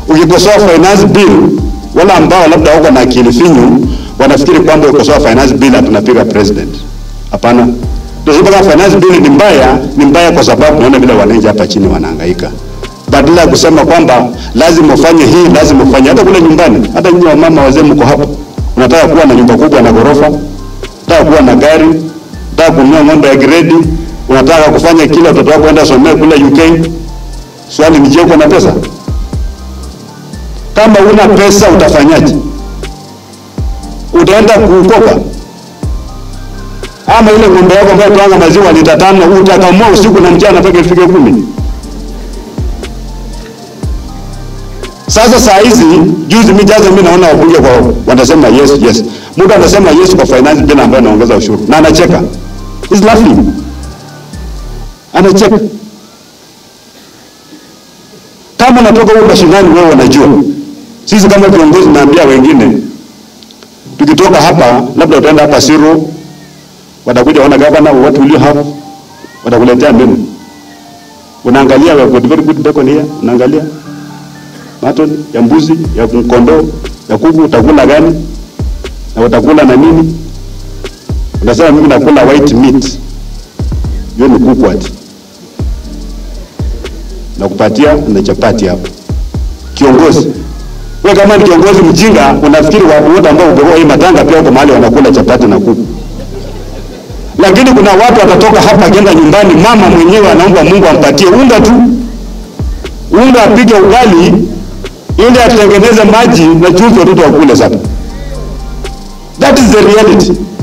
Ukikosoa finance bill, wale ambao labda wako na akili finyu wanafikiri kwamba ukikosoa finance bill tunapiga president. Hapana. Ndio sababu finance bill ni mbaya, ni mbaya kwa sababu naona vile wananchi hapa chini wanahangaika. Badala ya kusema kwamba lazima ufanye hii, lazima ufanye hata kule nyumbani, hata nyinyi wamama wazee mko hapo. Unataka kuwa na nyumba kubwa na ghorofa, unataka kuwa na gari, unataka kununua ng'ombe ya gredi, unataka kufanya kila watoto wako enda somea kule UK. Swali ni je, uko na pesa? Kama una pesa utafanyaje? Utaenda kukopa? Ama ile ng'ombe yako ambayo twanga maziwa lita tano utakamua usiku na mchana mpaka ifike kumi? Sasa saa hizi juzi mimi jaza mimi naona wabunge kwa wanasema yes yes. Mtu anasema yes kwa finance bill ambayo anaongeza ushuru na anacheka. He's laughing. Anacheka. Kama natoka huko mashinani wewe unajua. Sisi kama viongozi naambia wengine tukitoka hapa labda utaenda hapa Siru watakuja wana governor what will you have? Watakuletea menu. Unaangalia we got very good bacon here, unaangalia mutton ya mbuzi, ya kondoo, ya kuku, utakula gani? Na utakula na nini? Unasema mimi nakula white meat. Hiyo ni kuku ati. Nakupatia na chapati hapo. Kiongozi. Wewe kama ni kiongozi mjinga, unafikiri watu wote ambao uko hii matanga pia uko mahali wanakula chapati na kuku. Lakini kuna watu watatoka hapa akienda nyumbani, mama mwenyewe anaomba Mungu ampatie unga tu. Unga apige ugali ili atengeneze maji na chumvi watoto wakule sasa. That is the reality.